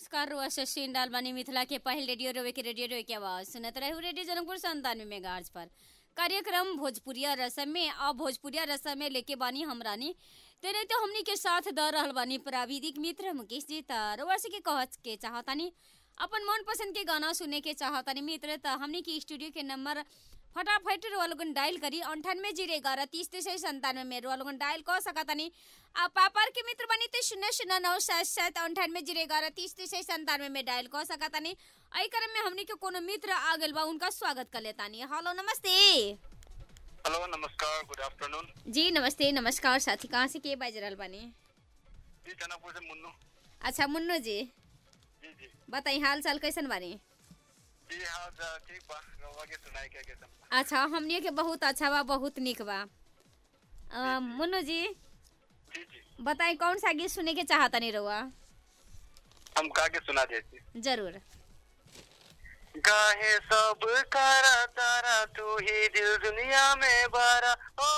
नमस्कार रुआ शशीन डाल बानी मिथिला के पहल रेडियो रोवे के रेडियो रोवे के आवाज सुनत रहू रेडियो जनकपुर संतानवे मेगाहर्ट्ज पर कार्यक्रम भोजपुरिया रसम में अब भोजपुरिया रसम में लेके बानी हमरानी तेरे तो हमनी के साथ द रहल बानी प्राविधिक मित्र मुकेश जी त रुआ से के कहत के चाहतानी अपन मन पसंद के गाना सुने के चाहतानी मित्र त हमनी के स्टूडियो के नंबर फटाफट रुआ लोगन डायल करी अंठानवे जीरो ग्यारह तीस तिरसठ संतानवे में रुआ लोगन डायल कर सकतानी आ पापार के मित्र बनी तो शून्य शून्य नौ सात सात अंठानवे जीरो ग्यारह तीस तिरसठ संतानवे में डायल कर सकतानी आई क्रम में हमनी के कोनो मित्र आ गइल बा उनका स्वागत कर लेतानी हेलो नमस्ते हेलो नमस्कार गुड आफ्टरनून जी नमस्ते नमस्कार साथी कहाँ से के बाज रहल बानी जी जनापुर से मुन्नू अच्छा मुन्नू जी जी जी बताई हाल चाल कैसन बानी जी हाँ जा, ठीक बा रवा के सुनाई क्या कैसे अच्छा हमनी के बहुत अच्छा बा बहुत निक बा अ, मुन्नू जी जी जी बताई कौन सा गीत सुने के चाहतनी रहुआ हम का के सुना देती जरूर गाहे सब करा तारा तू ही दिल दुनिया में बारा ओ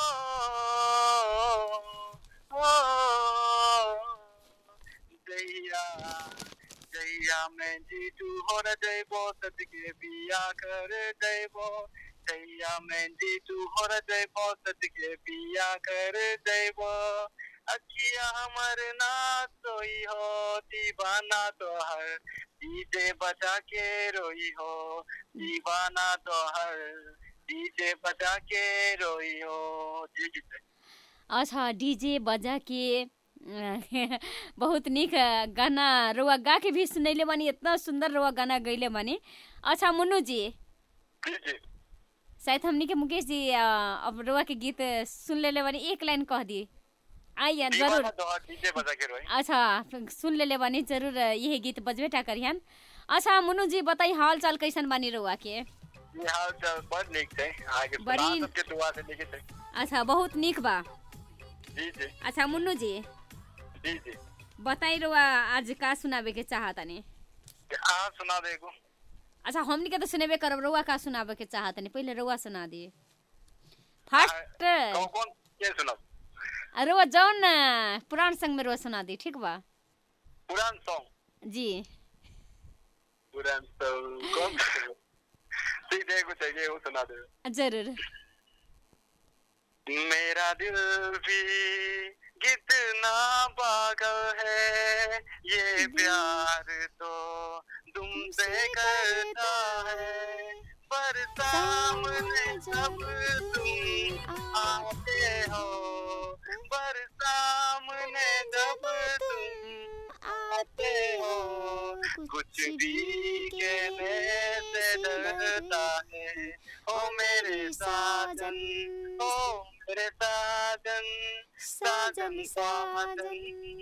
ओ दैया दैया मैं जी तू हो न जैबो सद के बिया कर जैबो दैया मैं जी तू हो न जैबो सद के बिया कर जैबो अखिया हमर ना सोई हो दीवाना तो हर डीजे बजा के रोई हो दीवाना तो हर डीजे बजा के रोई हो जी जी जी। अच्छा डीजे बजा के अ, बहुत निक गाना रुआ गा के भी सुनैले बानी इतना सुंदर रुआ गाना गैले बानी अच्छा मुन्नू जी जी जी शायद हमनी के मुकेश जी अ, अब रुआ के गीत सुन लेले बानी एक लाइन कह दी आइए दीवाना जरूर तो हर डीजे बजा के रोई अच्छा सुन लेले बानी जरूर यही गीत बजबेटा करिहन अच्छा मुन्नू जी बताई हाल चाल कैसन बानी रुआ के ये हाल चाल बड़ निक छै आगे बड़ी- सुना सबके दुआ से लिखे छै अच्छा बहुत निक बा जी जी अच्छा मुन्नू जी जी जी बताई रुआ आज का सुनाबे के चाहतनी आ सुना दे एगो अच्छा हमनी के तो सुनेबे करब रउआ का सुनाबे के चाहत नहीं पहले रउआ सुना दी फर्स्ट कौन कौन के सुना रउआ जौन अ, पुरान संग में रउआ सुना दी ठीक बा पुरान सॉन्ग जी पुरान सॉन्ग कौन ठीक है एगो चाहिए वो सुना दे जरूर मेरा दिल भी कितना पागल है ये प्यार तो तुमसे करता है पर सामने जब तुम आते हो पर सामने जब तुम आते हो कुछ भी कहने से डरता है ओ मेरे साजन ओ मेरे साजन साजन साजन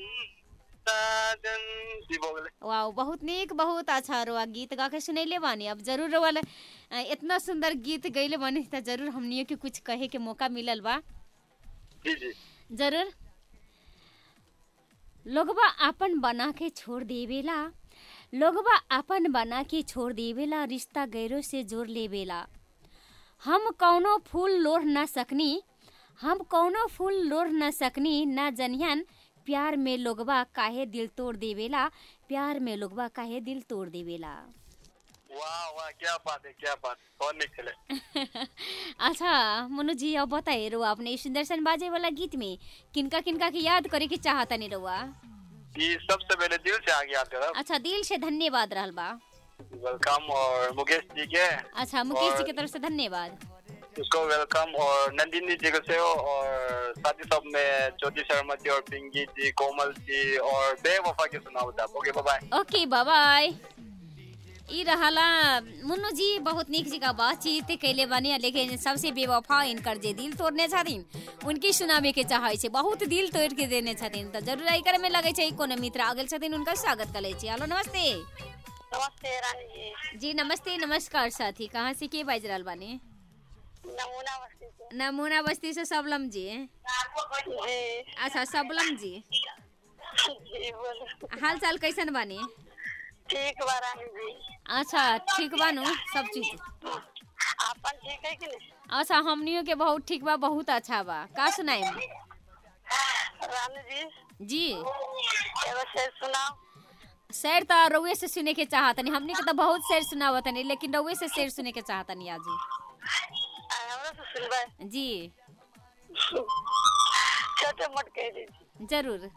साजन जी बोले वाह बहुत नीक बहुत अच्छा रुआ गीत गा के सुनैले बानी अब जरूर रउआ ले, अ, इतना सुंदर गीत गैले बानी त जरूर हमनियो के कुछ कहे के मौका मिलल बा जी जी जरूर लोगबा अपन बना के छोड़ देवेला लोगबा अपन बना के छोड़ देवेला रिश्ता गैरों से जोड़ लेवेला हम कौनो फूल लोढ़ ना सकनी हम कौनो फूल लोढ़ ना सकनी ना जनियन प्यार में लोगबा काहे दिल तोड़ देवेला प्यार में लोगबा काहे दिल तोड़ देवेला वाह वाह क्या बात है क्या बात बहुत निकले अच्छा मनु जी अब बताए रुआ अपने इस सुंदर सन बाजे वाला गीत में किनका किनका के याद करे के चाहता नहीं रुआ ये सबसे पहले दिल से आगे याद करा अच्छा दिल से धन्यवाद रहल बा वेलकम और मुकेश जी के अच्छा मुकेश जी और- की तरफ से धन्यवाद उसको वेलकम और नंदिनी जी को से हो और साथ ही सब में ज्योति शर्मा जी और पिंकी जी कोमल जी और बेवफा के सुनाओ आप ओके बाय ओके बाय ई रहला मुन्नू जी बहुत निक जी का बातचीत कैले बानी लेकिन सबसे बेवफा इनकर जे दिल तोड़ने छथिन उनकी सुनाबे के चाहे छै बहुत दिल तोड़ के देने छथिन तऽ जरूर एहि में लगे छै कोनो मित्र आ गेल छथिन उनका स्वागत कर छी हेलो नमस्ते नमस्ते रानी जी जी नमस्ते नमस्कार साथी कहाँ से के बाज रहल बानी नमूना बस्ती से नमूना बस्ती से सबलम जी जी अच्छा सबलम जी जी बोलो हाल चाल कैसन बानी ठीक बा रानी जी अच्छा ठीक बानू सब चीज आपन ठीक है कि नहीं अच्छा हमनियों के बहुत ठीक बा बहुत अच्छा बा का सुनाई रानी जी जी एगो शेर सुनाओ शेर तो रउए से सुने के चाहतनी हमनी के तो बहुत शेर सुनावतनी लेकिन रउए से शेर सुने के चाहतनी आज आ, हमरा से सुनबै जी छोटे मोट कह दीजिए जरूर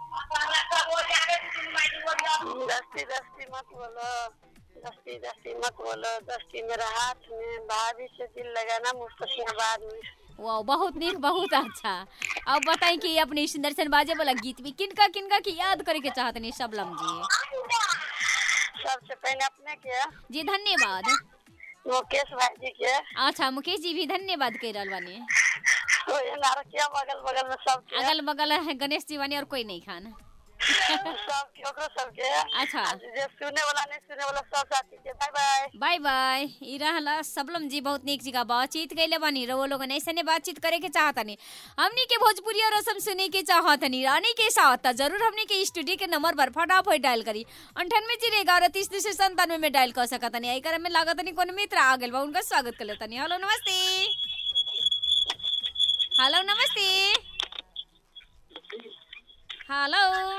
दस्ती दस्ती मत बोलो दस्ती दस्ती मत बोलो दस्ती मेरा हाथ में भाभी से दिल लगाना मुस्तफियाबाद में वाह बहुत नीक बहुत अच्छा अब बताई कि अपनी सुंदर सन बाजे वाला गीत भी किनका किनका की याद करे के चाहतनी शबलम जी सबसे पहले अपने के जी धन्यवाद मुकेश भाई जी के अच्छा मुकेश जी भी धन्यवाद कह रहल बानी ओए नारकिया बगल बगल में सब के अगल बगल है गणेश जी बानी और कोई नहीं खान सब के ओकरो सब के अच्छा। आ जे सुने वाला नहीं सुने वाला सब साथी के बाय बाय बाय बाय ई रहला सबलम जी बहुत नीक जगह बातचीत कैले बानी रवो लोगन ऐसे ने बातचीत करे के चाहतनी हमनी के भोजपुरी और रसम सुने के चाहतनी रानी के साथ त जरूर हमनी के स्टूडियो के नंबर पर फटाफट डायल करी अंठानवे जीरो ग्यारह तीस तीस संतानवे में डायल कर सकतनी आई करे में लागतनी कौन मित्र आ गेल बा उनका स्वागत कर लेतनी हेलो नमस्ते हेलो नमस्ते हेलो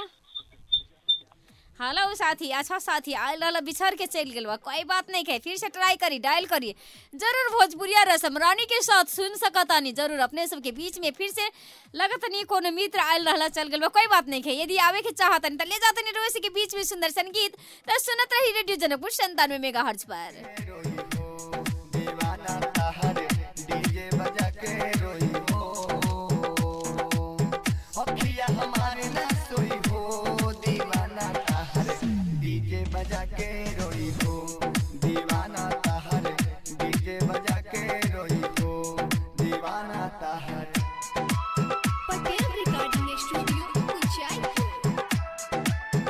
हेलो साथी अच्छा साथी आयल रहल बिछड़ के चल गेल बा कोई बात नहीं है फिर से ट्राई करी डायल करी जरूर भोजपुरिया रसम रानी के साथ सुन सकतानी जरूर अपने सबके बीच में फिर से लगत नहीं कोनो मित्र आयल रहला चल गेल बा कोई बात नहीं है यदि आवे के चाहतनी त ले जातनी रोज के बीच में सुंदर संगीत त सुनत रही रेडियो जनकपुर संतानवे मेगा हर्ज पर रोई हो दीवाना तहर डीजे बजा के रोई हो अखिया हमारे ना सोई हो दीवाना तहर डीजे बजा के रोई हो दीवाना तहर डीजे बजा के रोई हो दीवाना तहर पटेल रिकॉर्डिंग स्टूडियो उचाईपुर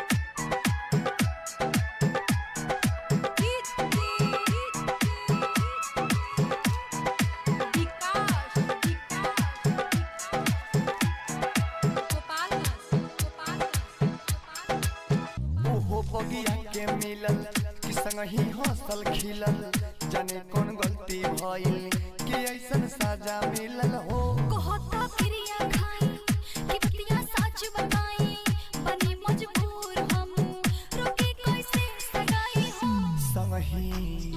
ओहो बगिया के मिलल कि संगही हंसल खिलल जाने कौन गलती भइल कि ऐसन साजा मिलल हो कहता क्रिया खाई कि बतिया सच बताई बनी मजबूर हम रोके कैसे सगाई हो संगही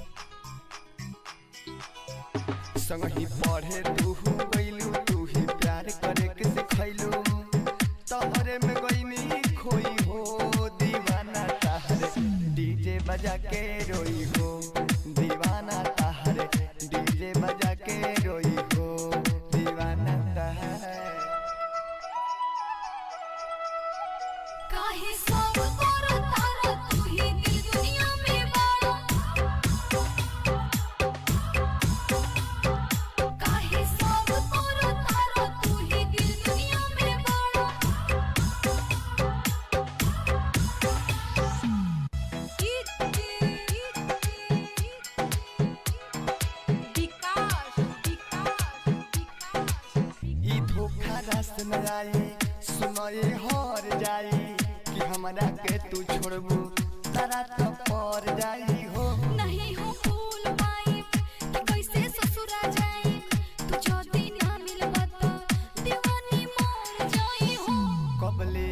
संगही पढ़े तू गइलू तू ही प्यार करे के सिखैलू तोहरे में गइनी खोई हो दीवाना ताहर डीजे बजा के रोई हो दीवाना ताहर डीजे बजा के रोई हो दीवाना ताहर काहे सब करो तारा तू ही दिल दुनिया में बाड़ा काहे सब करो तारा तू ही दिल दुनिया में बाड़ा ई धोखा रस न आई सुनए हर जाई कि हमरा के तू छोड़बू तारा तो पर जाई हो नहीं हो फूल पाई कि कैसे ससुरा जाई तू जो दिन ना मिलबा तो दीवानी मर जाई हो कबले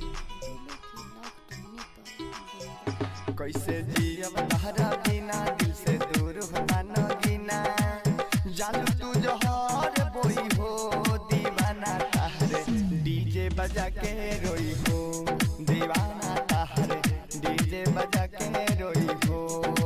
कैसे जियब तहरा बिना दिल से दूर होता न गिना जालू तू जहर बोई हो दीवाना तहरे डीजे बजा के रोई हो दीवाना तहरे डीजे बजा के रोई हो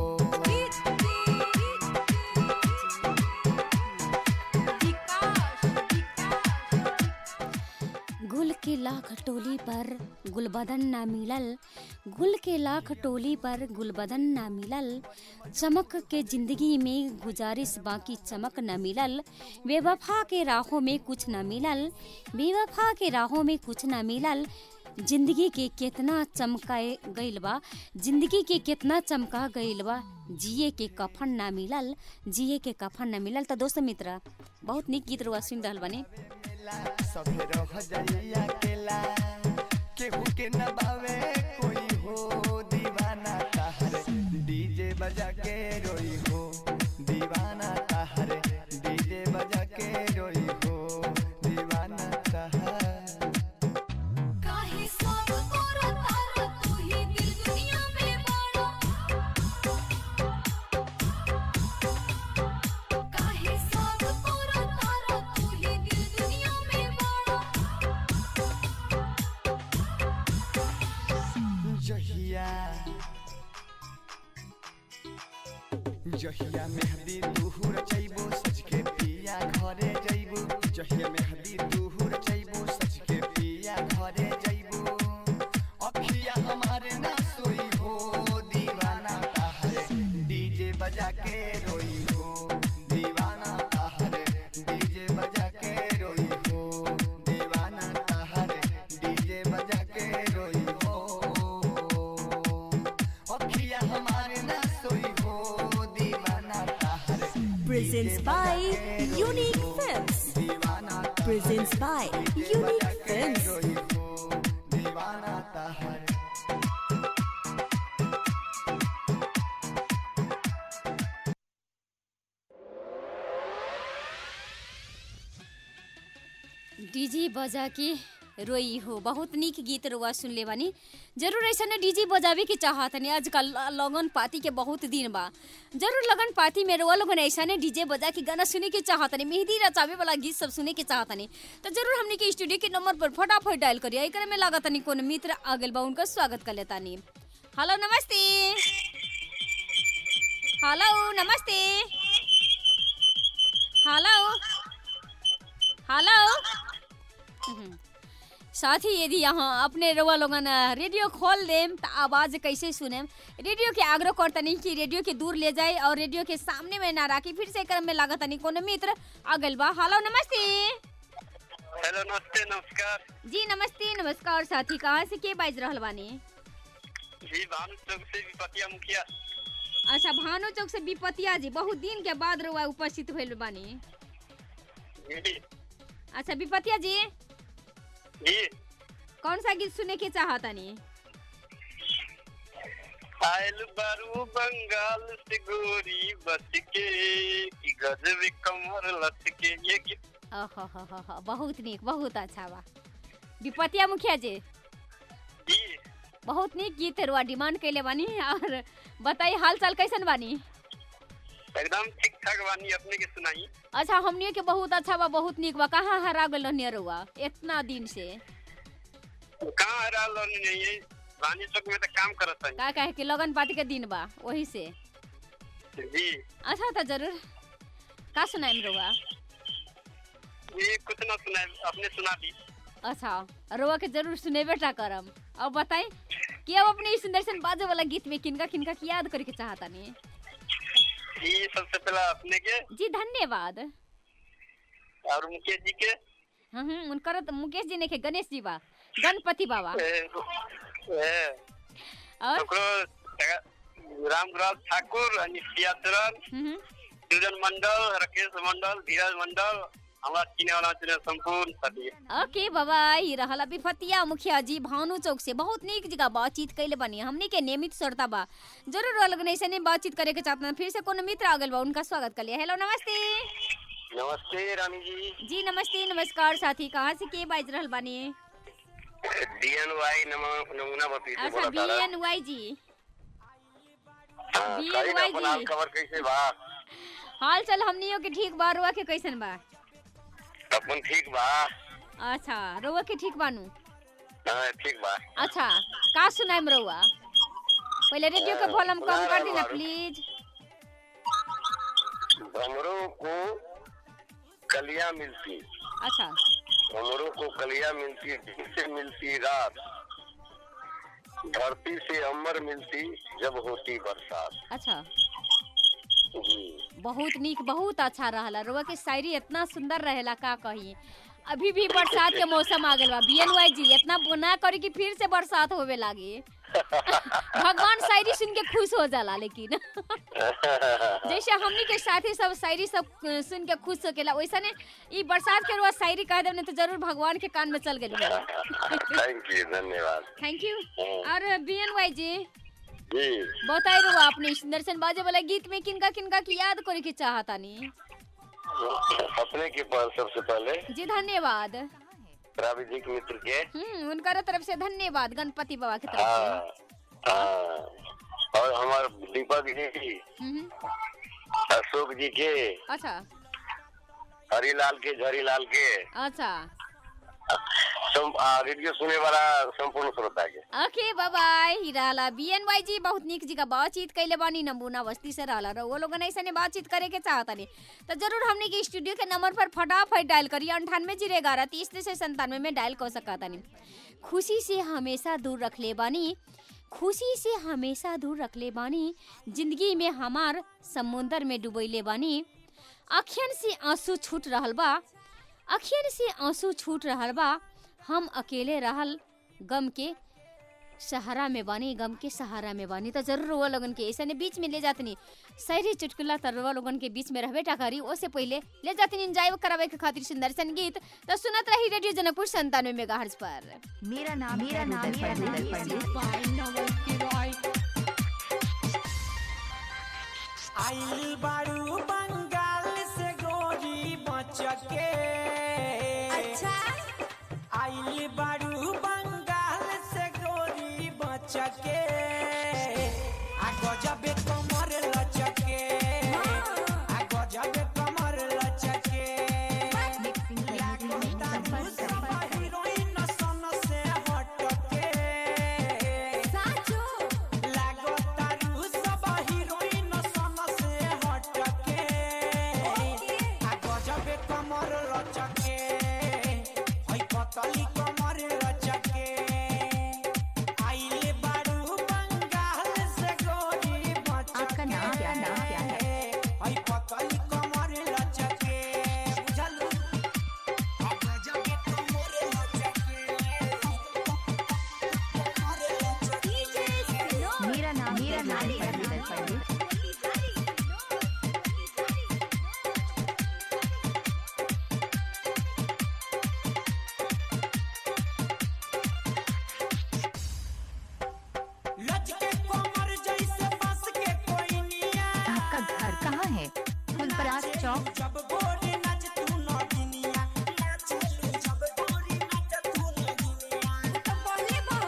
गुल के लाख टोली पर गुलबदन ना मिलल गुल के लाख टोली पर गुलबदन ना मिलल चमक के जिंदगी में गुजारिश बाकी चमक न मिलल बेवफा के राहों में कुछ न मिलल बेवफा के राहों में कुछ न मिलल जिंदगी के कितना चमकाए गइल बा जिंदगी के कितना चमका गइल बा जिए के कफन ना मिलल जिए के कफन ना मिलल तो दोस्त मित्र बहुत निक गीत रुआ सुन रहल बने सभे रह जाई अकेला केहू के न बावे कोई हो दीवाना ताहर डीजे बजा के रोई हो दीवाना ताहर डीजे बजा के रोई हो दीवाना ताहर काहे सब करो तारा तू ही दिल जहिया जहिया मेहदी तुहू रचैबो सज के पिया घरे जैबो जहिया मेहदी तुहू रचैबो सज के पिया घरे जैबो अखिया हमारे ना सोई हो दीवाना ताहरे डीजे बजा के रोई हो दीवाना ताहरे डीजे बजा के रोई हो दीवाना ताहरे डीजे बजा के रोई हो अखिया हमारे ना सोई हो दीवाना ताहरे Presents by Unique Films. दीवाना Presents by Unique Films. रोई हो दीवाना ताहरे डीजे बजा के रोई हो बहुत नीक गीत रुआ सुन ले बानी जरूर ऐसा ने डीजे बजावे के चाहत नहीं आजकल लगन पाती के बहुत दिन बा जरूर लगन पाती में रुआ लोगन ऐसा ने डीजे बजा के गाना सुने के चाहत नहीं मेहंदी रचावे वाला गीत सब सुने के चाहत नहीं तो जरूर हमने के स्टूडियो के नंबर पर फटाफट डायल करिए एकरे में लागत नहीं कोनो मित्र आ गइल बा उनका स्वागत कर लेता नहीं हेलो नमस्ते हेलो नमस्ते हेलो हेलो हम्म। साथ ही यदि यहाँ अपने रवा लोगन अ, रेडियो खोल देम तो आवाज कैसे सुनेम रेडियो के आग्रह करतनी कि रेडियो के दूर ले जाए और रेडियो के सामने में ना राखी फिर से क्रम में लागत नहीं कोनो मित्र आगल बा हेलो नमस्ते हेलो नमस्ते नमस्कार जी नमस्ते नमस्कार साथी कहाँ से के बाज रहल बानी जी भानु चौक से विपतिया मुखिया अच्छा भानु चौक से विपतिया जी बहुत दिन के बाद रुआ उपस्थित भइल बानी जी अच्छा विपतिया जी जी कौन सा गीत सुने के चाहतनी आयल बारू बंगाल से गोरी बच के कि गजब कमर लट के ये गीत ओहो हो हो हो बहुत नीक बहुत अच्छा बा विपतिया मुखिया जी जी बहुत नीक गीत रुआ डिमांड कैले बानी और बताई हाल चाल कैसन बानी एकदम ठीक ठाक बानी अपने के सुनाई अच्छा हमनियो के बहुत अच्छा बा बहुत नीक बा कहाँ हरा गल रहनी रुआ इतना दिन से कहाँ हरा लोनी नहीं है रानी चौक में तो काम करत है का कहे कि लगन पाती के दिन बा वही से जी अच्छा तो जरूर का सुनाइम रुआ ये कुछ ना सुनाए अपने सुना दी अच्छा रुआ के जरूर सुनेबे टा करम अब बताई कि अब अपने इस सुंदर सन बाजे वाला गीत में किनका किनका की याद करके चाहता नहीं ये सबसे पहला अपने के जी धन्यवाद और मुकेश जी के हम्म हम्म, उनकर तो मुकेश जी ने के गणेश जी बा गणपति बाबा ए, ए, और ओकरो रामगुलाल ठाकुर निष्ठिया चरण हम्म, सुजन मंडल राकेश मंडल धीरज मंडल हमारा चिने वाला चिने संपूर्ण सभी ओके बाबा ई रहल अभी फतिया मुखिया जी भानु चौक से बहुत नीक जगह बातचीत कैले बनी हमनी के नियमित श्रोता बा जरूर अलग नहीं से नहीं बातचीत करे के चाहते हैं फिर से कोनो मित्र आ गइल बा उनका स्वागत कर लिया हेलो नमस्ते नमस्ते रानी जी जी नमस्ते नमस्कार साथी कहाँ से के बाज रहल बानी डीएनवाई नमूना बपी से अच्छा बी बोला एन वाई जी हाँ, BNY कही ना अपन हाल जी। खबर कैसे बा हाल चाल हमनियो के ठीक बा रुआ के कैसन बा अपन ठीक बा अच्छा रुआ के ठीक बानू हाँ, ठीक बा अच्छा का सुनाइम रुआ पहले रेडियो के वॉल्यूम कम कर दी ना बारू। प्लीज भमरों को कलियां मिलती अच्छा भमरों को कलियां मिलती दिन से मिलती रात धरती से अमर मिलती जब होती बरसात अच्छा जी बहुत नीक बहुत अच्छा रहला रुआ के शायरी इतना सुंदर रहेला का कही अभी भी बरसात के मौसम आ गइल बा बीएनवाई जी इतना ना करी कि फिर से बरसात होवे लागी भगवान शायरी सुन के खुश हो जाला लेकिन जैसे हमनी के साथी सब शायरी सब अ, सुन के खुश होकेला वैसा ने ई बरसात के रुआ शायरी कह देने तो जरूर भगवान के कान में चल गेल थैंक यू धन्यवाद थैंक यू और बीएनवाई जी जी बताई रुआ अपने सुंदरसन बाजे वाला गीत में किनका किनका की याद करे के चाहतानी अपने के पास सबसे पहले जी धन्यवाद प्राविधिक मित्र के हम्म उनकर तरफ से धन्यवाद गणपति बाबा की तरफ हाँ से हाँ और हमारे दीपक जी हम्म, अशोक जी के अच्छा हरिलाल के झरीलाल के अच्छा सम, आ, रेडियो सुने वाला संपूर्ण श्रोता के ओके बाय बाय ही रहला बीएनवाई जी बहुत निक जी का बातचीत कैले बानी नमूना बस्ती से रहला रहो वो लोगन ऐसे बातचीत करे के चाहता नहीं तो जरूर हमने के स्टूडियो के नंबर पर फटाफट डायल करिए अंठानवे जीरो ग्यारह तीस से संतानवे में डायल कर सकता नहीं खुशी से हमेशा दूर रख ले बानी खुशी से हमेशा दूर रख ले बानी जिंदगी में हमार समुंदर में डुबैले बानी अखियन से आंसू छूट रहल बा अखियन से आंसू छूट रहल बा हम अकेले रहल गम के सहारा में बानी गम के सहारा में बानी तो जरूर वो लोगन के ऐसे बीच में ले जातनी शायरी चुटकुला तरवा लोगन के बीच में रहबे टाकारी ओसे पहले ले जातनी एंजॉय करावे के खातिर सुंदर संगीत तो सुनत रही रेडियो जनकपुर संतानवे मेगा पर मेरा नाम मेरा नाम मेरा नाम आइल बारू बंगाल से गोरी बचके अच्छा आइल बारू बंगाल से गोरी बचके आ गजबे कमर लचके आ गजबे कमर लचके लागता सब हीरोइन सन से हटके लागता रू सब हीरोइन सन से हटके आ गजबे कमर लचके हई पतली कमर लचके आइले बारू बंगाल से गोरी बचके आपका नाम क्या नाम क्या है हई पतली कमर लचके बुझलू आ गजबे कमर लचके कमर लचके मेरा नाम मेरा नाम मेरा नाम लचके कमर जैसे बस के कोई निया आपका घर कहाँ है फुलपरास चौक जब गोरी नाच तू नगिनिया नाच जब गोरी नाच तू नगिनिया तो बोले बो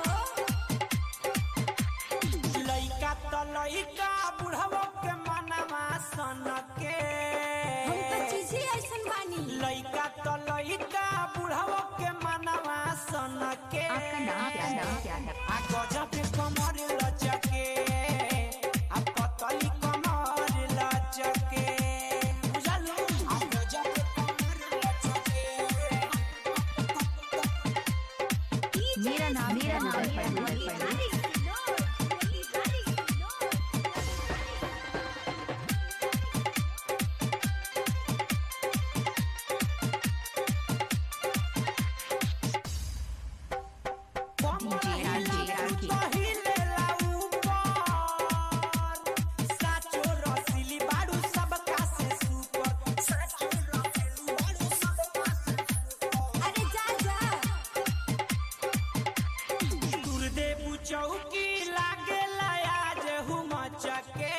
लइका त लइका बुढ़वा के मनवा सन के हम त चीजी ऐसन बानी लइका त लइका बुढ़वा के मनवा सन के आपका नाम क्या नाम क्या है आ गजब कमर लचके आ पतली कमर लचके बुझलू आ गजब कमर लचके मेरा नाम मेरा नाम कमर DJ RJ पहिले ऊपर साचो रसिली बाड़ू सबका से सुपर साचो रसिली बाड़ू सबका से अरे जा जा दुर्देव चौकी लागे आज हुमचके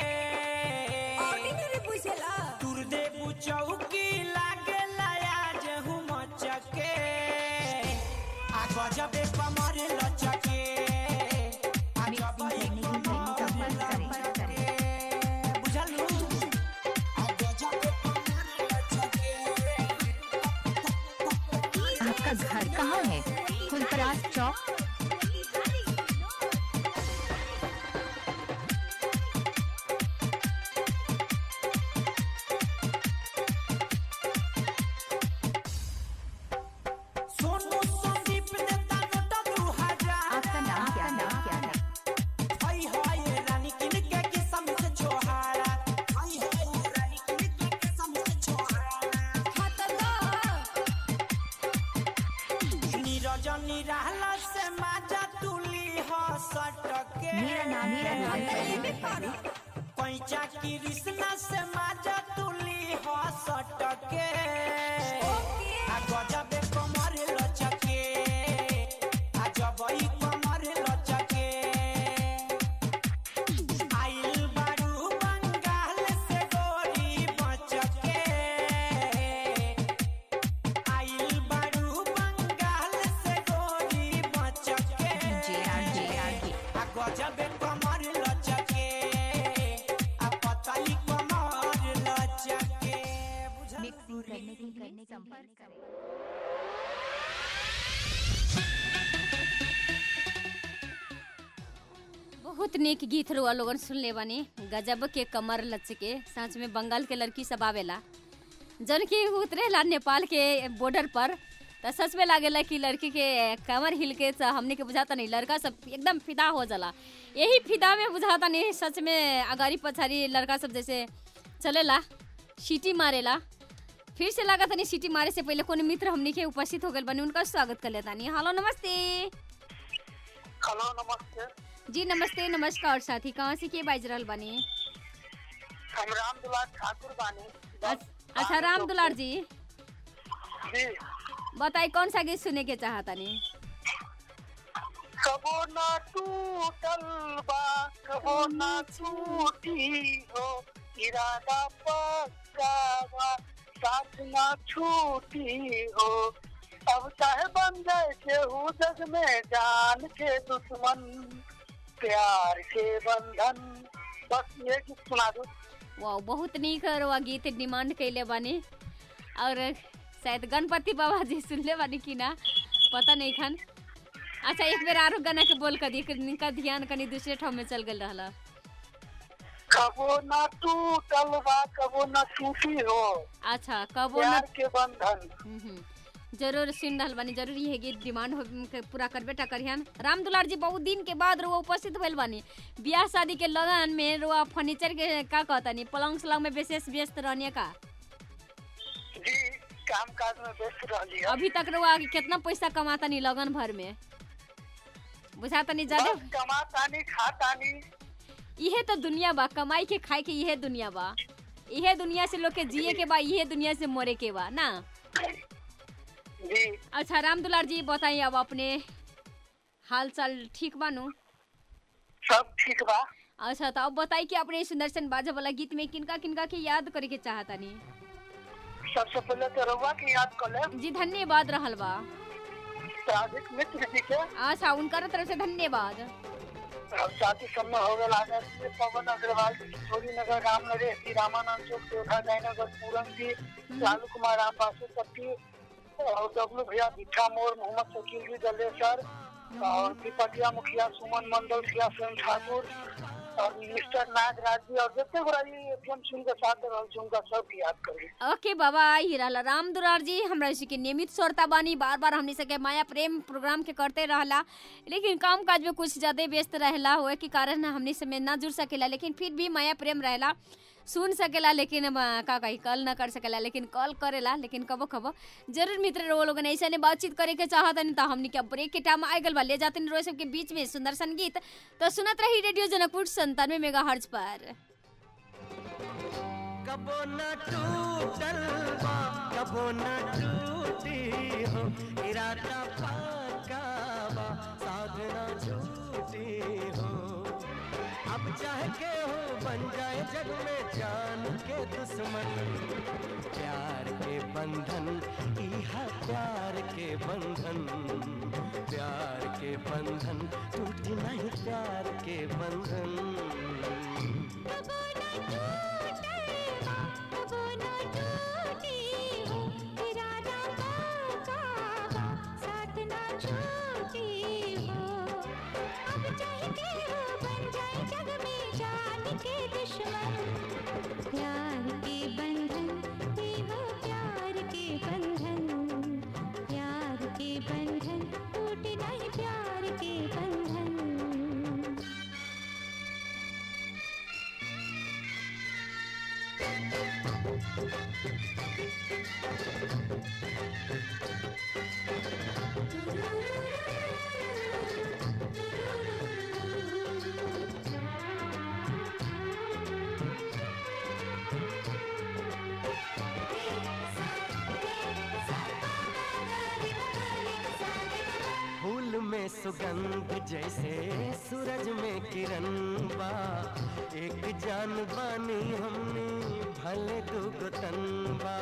दुर्देव चौकी लागे आज हुमचके आ गजबे कमर लचके आ गजबे कमर लचके बुझलू आ गजबे कमर लचके आपका घर कहाँ है फुलपरास चौक सोनू संदीप देता नोट दू हजार आपका नाम क्या नाम क्या है हाय हाय रानी किन के किसम से छोहारा हाय हाय रानी किन के किसम से छोहारा नीरज निराला से माजा तुली हो सटके मेरा नाम मेरा नाम पैचा की रिश्ना से माजा तुली हो सटके आ गजबे कमर लचके आ जबई कमर लचके आइल बारू बंगाल से गोरी बचके आइल बारू बंगाल से गोरी बचके जे आर जे आर जे आ गजबे कमर लचके आ पतली कमर लचके बुझल मिक्सिंग करने की संपर्क करें बहुत नेक गीत रुआ लोगन सुनले बानी गजब के कमर लच के सच में बंगाल के लड़की सब आवेला जन की उतरेला नेपाल के बॉर्डर पर तो सच में लागेला कि लड़की के कमर हिल के तो हमने के बुझाता नहीं लड़का सब एकदम फिदा हो जाला यही फिदा में बुझाता नहीं सच में अगाड़ी पछाड़ी लड़का सब जैसे चलेला सीटी मारेला फिर से लगा तनी सीटी मारे से पहले कोनो मित्र हमने के उपस्थित हो गए बनी उनका स्वागत कर लेता नहीं हेलो नमस्ते हेलो नमस्ते जी नमस्ते नमस्कार साथी कहाँ से के बाज रहल बानी हम राम दुलार ठाकुर बानी अच- अच्छा राम दुलार जी जी बताई कौन सा गीत सुने के चाहतानी कबो ना टूटल बा कबो ना टूटी हो इरादा पक्का बा साथ ना छूटी हो अब चाहे बन जाए केहू जग में जान के दुश्मन प्यार के बंधन बस ये गीत सुना दो वाह बहुत नीक रवा गीत डिमांड कैले बानी और शायद गणपति बाबा जी सुनले बानी कि ना पता नहीं खान अच्छा एक बेर आरो गाना के बोल कर दी इनका ध्यान कनी दूसरे ठाव में चल गल रहला कबो ना टूटल बा कबो ना टूटी हो अच्छा कबो न प्यार के बंधन हम्म, हम्म। जरूर सुन रहल बानी जरूर ये गीत डिमांड हो के पूरा करबे टा करिहन राम दुलार जी बहुत दिन के बाद रुआ उपस्थित भइल बानी बियाह शादी के लगन में रुआ फर्नीचर के का कहतानी पलंग सलंग में विशेष व्यस्त रहने का जी काम काज में व्यस्त रहली है अभी तक रुआ कितना पैसा कमातानी लगन भर में बुझातानी ज्यादा बस कमा तानी खा तानी इहे तो दुनिया बा कमाई के खाए के इहे दुनिया बा इहे दुनिया से लोग के जिए के बा इहे दुनिया से मरे के बा ना जी अच्छा राम दुलार जी बताइए अब अपने हाल चाल ठीक बानू सब ठीक बा अच्छा तो अब बताई कि अपने सुदर्शन बाजा वाला गीत में किनका किनका के याद करे के चाहतानी सबसे पहले तो रउआ के याद कर ले जी धन्यवाद रहल बा सादिक मित्र जी के अच्छा उनकर तरफ से धन्यवाद और साथी सब में हो गए आगे से पवन अग्रवाल किशोरी नगर रामनगर श्री रामानंद चौक चौथा जयनगर पूरन जी लालू कुमार राम बासु पट्टी और डब्लू भैया भिट्ठा मोड़ मोहम्मद शकील जी दलेसर और दीपकिया मुखिया सुमन मंडल सिया स्वयं ठाकुर और मिस्टर नागराज जी और जितने बड़ा ये एफएम सुन के साथ रहल छी उनका सब याद करी ओके बाबा ही रहला राम दुलार जी हमरा इसी के नियमित श्रोता बानी बार बार हमनी सके माया प्रेम प्रोग्राम के करते रहला लेकिन काम काज में कुछ ज्यादा व्यस्त रहला हुए के कारण हमनी से में ना जुड़ सकेला लेकिन फिर भी माया प्रेम रहला सुन सकेला लेकिन अब, का कही कॉल ना कर सकेला लेकिन कॉल करेला लेकिन कबो कबो जरूर मित्र वो लोगन ऐसे ने बातचीत करे के चाहतनी तो हमनी के ब्रेक के टाइम आ गल बा ले जाते रोज सबके बीच में सुंदर संगीत तो सुनत रही रेडियो जनकपुर संतानवे मेगा हर्ज पर कबो न टूटल बा कबो न टूटी हो इरादा पक्का बा साधना झूठी हो अब चाहे के हो बन जाए जग में जान के दुश्मन प्यार के बंधन इहा प्यार के बंधन प्यार के बंधन टूटी नहीं प्यार के बंधन प्यार के बंधन ये हो प्यार के बंधन प्यार के बंधन टूट नहीं प्यार के बंधन फूल में सुगंध जैसे सूरज में किरण बा एक जान बानी हमने भले दुगो तन बा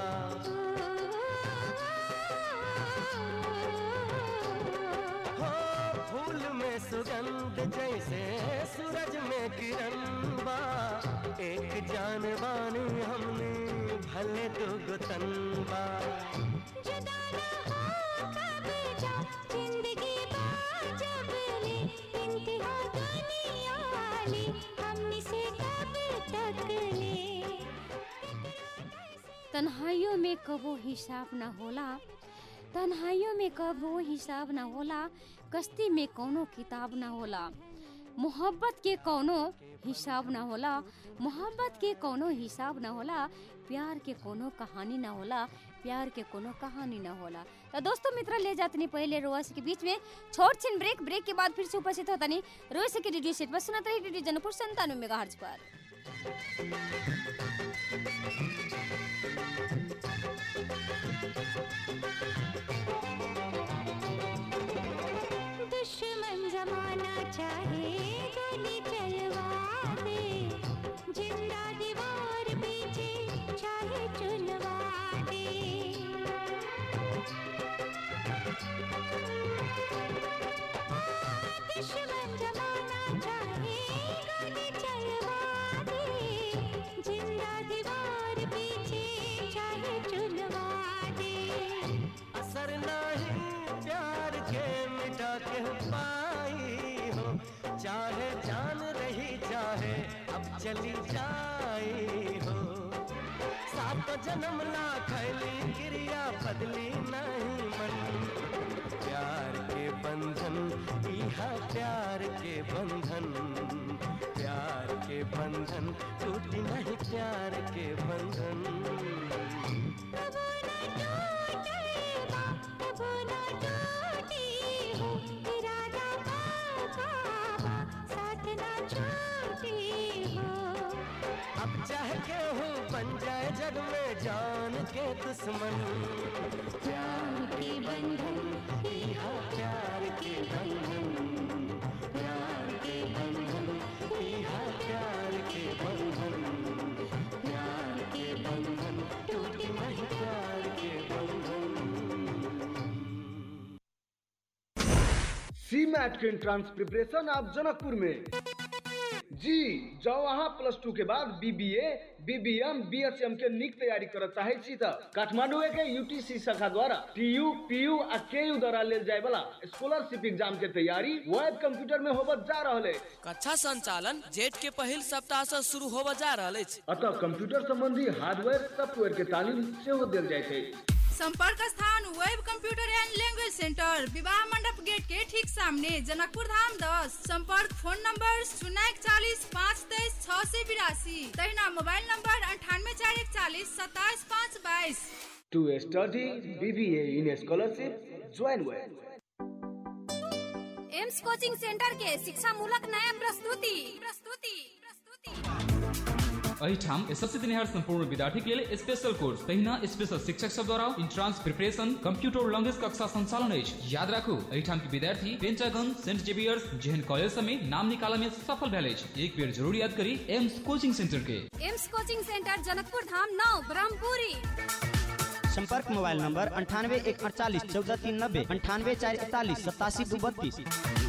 हो फूल में सुगंध जैसे सूरज में किरण बा एक जान बानी हमने भले दुगो तन बा जिंदगी जब ले इंतहा दुनिया वाली हमनी से कब तक ले तन्हाइयों में कबो हिसाब न होला तन्हाइयों में कबो हिसाब न होला कश्ती में कौनो किताब न होला मोहब्बत के कौनो हिसाब न होला मोहब्बत के कौनो हिसाब न होला प्यार के कोनो कहानी न होला प्यार के कोनो कहानी न होला तो दोस्तों मित्र ले जातनी पहले रोज के बीच में छोट छिन ब्रेक ब्रेक के बाद फिर से उपस्थित होता नहीं रोज के रेडियो सेट पर सुनत रही रेडियो जनपुर संतानवे मेगा पर दुश्मन जमाना चाहे गोली चलवा दे जिंदा दीवार पीछे चाहे चुनवा दे दुश्मन जमाना चाहे गोली चलवा दे जिंदा दीवार पीछे चाहे चुनवा दे असर नहीं प्यार के मिटा के पाई हो चाहे जान रही चाहे अब चली जाई हो सात जन्म ला खैली क्रिया बदली नहीं मन प्यार के बंधन इहा प्यार के बंधन प्यार के बंधन टूटी नहीं प्यार के बंधन कबो ना टूटी हो इरादा पाका बा साथ ना छूटी हो अब चाहे के हूँ बन जाए जग में जान के दुश्मन प्यार के बंधन इहा प्यार के बंधन प्यार के बंधन इहा प्यार के बंधन प्यार के बंधन टूटी नहीं प्यार के बंधन सी मैट के एंट्रांस प्रिपरेशन आप जनकपुर में जी जाओ वहाँ प्लस टू के बाद बीबीए बीबीएम बीएसएम के नीक तैयारी करऽ चाहे छी तऽ काठमांडू के यूटीसी शाखा द्वारा टीयू पीयू आ केयू द्वारा लेल जाय वाला स्कॉलरशिप एग्जाम के तैयारी वेब कंप्यूटर में होबत जा रहल है कक्षा संचालन जेठ के पहिल सप्ताह से शुरू होबऽ जा रहल अछि अतः कंप्यूटर संबंधी हार्डवेयर सॉफ्टवेयर के तालीम सेहो देल जाय छै संपर्क स्थान web computer and language centre विवाह मंडप गेट के ठीक सामने जनकपुर धाम दस संपर्क फोन नंबर शून्य इकतालीस पाँच तेईस छः सौ बिरासी तहिना मोबाइल नंबर अंठानवे चार इकतालीस सत्ताईस पाँच बाईस to study BBA in scholarship join web Aims coaching centre के शिक्षा मूलक नया प्रस्तुति प्रस्तुति एहिठाम एसएससी दिनिहार संपूर्ण विद्यार्थी के लेल स्पेशल कोर्स तहिना स्पेशल शिक्षक सब द्वारा इंट्रांस प्रिपरेशन कंप्यूटर लैंग्वेज कक्षा संचालन अछि याद राखू एहिठाम के विद्यार्थी पेंटागन सेंट जेवियर्स जेहन कॉलेज सब में नाम निकाला में सफल भेल अछि एक बेर जरूर याद करी एम्स कोचिंग सेंटर के Aims coaching centre Janakpur Dham नौ ब्रह्मपुरी संपर्क मोबाइल नंबर अंठानवे एक अड़तालीस चौदह तीन नब्बे अंठानवे चार इकतालीस सतासी दू बत्तीस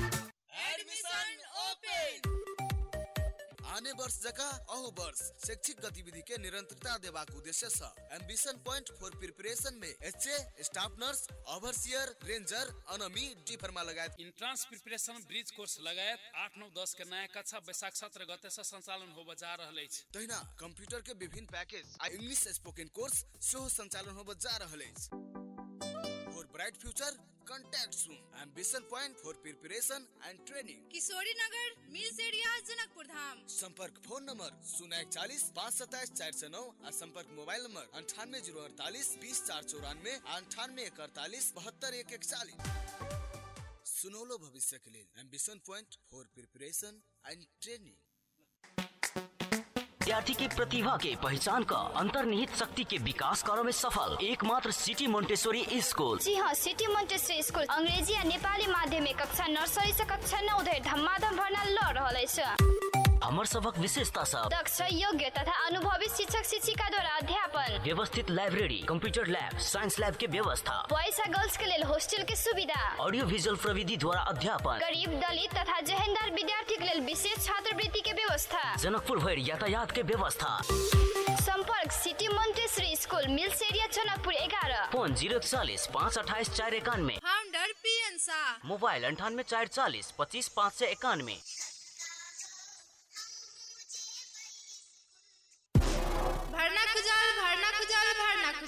आने वर्ष जका अहू वर्ष शैक्षिक गतिविधि के निरंतरता देबाक उद्देश्य से एम्बिशन पॉइंट फॉर प्रिपरेशन में HA staff nurse overseer ranger अनमी डी फर्मा लगायत इंट्रांस प्रिपरेशन ब्रिज कोर्स लगायत आठ नौ दस के नया कक्षा बैसाख सत्र गते से संचालन होबऽ जा रहल अछि तहिना कंप्यूटर के विभिन्न पैकेज आ इंग्लिश स्पोकन कोर्स सेहो संचालन होबऽ जा रहल अछि for bright future contact soon ambition point for preparation and training Kishori Nagar mills area Janakpur धाम संपर्क फोन नंबर शून्य इकतालीस पाँच सत्ताईस चार सौ नौ और संपर्क मोबाइल नंबर अंठानवे जीरो अड़तालीस बीस चार चौरानवे अंठानवे एक अड़तालीस बहत्तर एक इकतालीस सुनौलो भविष्य के लिए ambition point for preparation and training विद्यार्थी की प्रतिभा के पहचान का अंतर्निहित शक्ति के विकास करो में सफल एकमात्र सिटी मोन्टेश्वरी स्कूल जी हाँ सिटी मोन्टेसरी स्कूल अंग्रेजी आ नेपाली माध्यमिक कक्षा नर्सरी से कक्षा नौ धरि धमाधम भर्ना लऽ रहल अछि हमर सबक विशेषता सब दक्ष योग्य तथा अनुभवी शिक्षक शिक्षिका द्वारा अध्यापन व्यवस्थित library computer lab science lab के व्यवस्था बॉयज आ गर्ल्स के लेल हॉस्टल के सुविधा ऑडियो विजुअल प्रविधि द्वारा अध्यापन गरीब दलित तथा जहेंदार विद्यार्थी के लेल विशेष छात्रवृत्ति के व्यवस्था जनकपुर भरि यातायात के व्यवस्था संपर्क city Montessori school mills area Janakpur एघारह फोन जीरो चालीस पाँच अठाईस चार इक्यानवे founder P N Shah. P N Shah mobile अंठानवे चार चालीस पच्चीस पाँच सौ इक्यानवे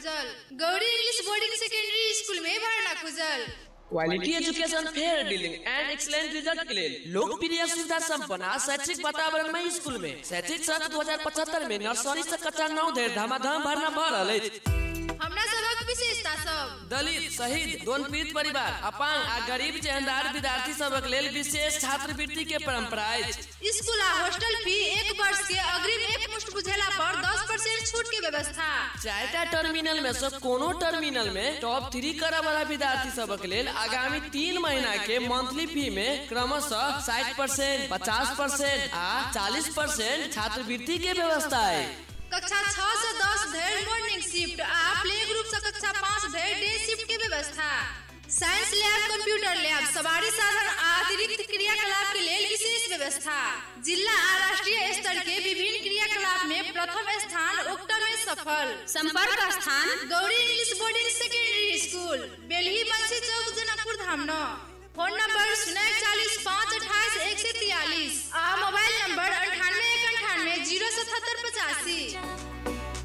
खुजल Gauri English boarding secondary school में भरना खुजल quality education fair dealing and excellent result के लिए लोकप्रिय सुविधा संपन्न आ शैक्षिक वातावरण में स्कूल में शैक्षिक सत्र 2075 में नर्सरी से कक्षा नौ धरि धमाधम भरना भर रहल अछि हमरा सबक विशेषता सब दलित शहीद दोन पीड़ित परिवार अपांग आ गरीब जेहनदार विद्यार्थी सबक लेल विशेष छात्रवृत्ति के परंपरा अछि स्कूल आ हॉस्टल फी एक वर्ष के अग्रिम एक मुश्त बुझेला पर 10 परसेंट छूट के व्यवस्था चारिटा टर्मिनल में से कोनो टर्मिनल में टॉप थ्री करऽ वाला विद्यार्थी सबक लेल आगामी तीन महीना के मंथली फी में क्रमशः साठ परसेंट पचास परसेंट आ चालीस परसेंट छात्रवृत्ति के व्यवस्था है कक्षा 6 से 10 धरि मॉर्निंग शिफ्ट आ प्ले ग्रुप से कक्षा 5 धरि डे शिफ्ट के व्यवस्था साइंस लैब कंप्यूटर लैब सवारी साधन आ अतिरिक्त क्रियाकलाप के लेल विशेष व्यवस्था जिला आ राष्ट्रीय स्तर के विभिन्न क्रियाकलाप में प्रथम स्थान उक्त में सफल संपर्क स्थान Gauri English boarding secondary school Belhi Bansi Chowk Janakpur धामनो फोन नंबर शून्य चालीस पाँच अट्ठाईस एक सौ तियालीस आ मोबाइल नंबर अंठानवे एक अंठानवे जीरो सतहत्तर पचासी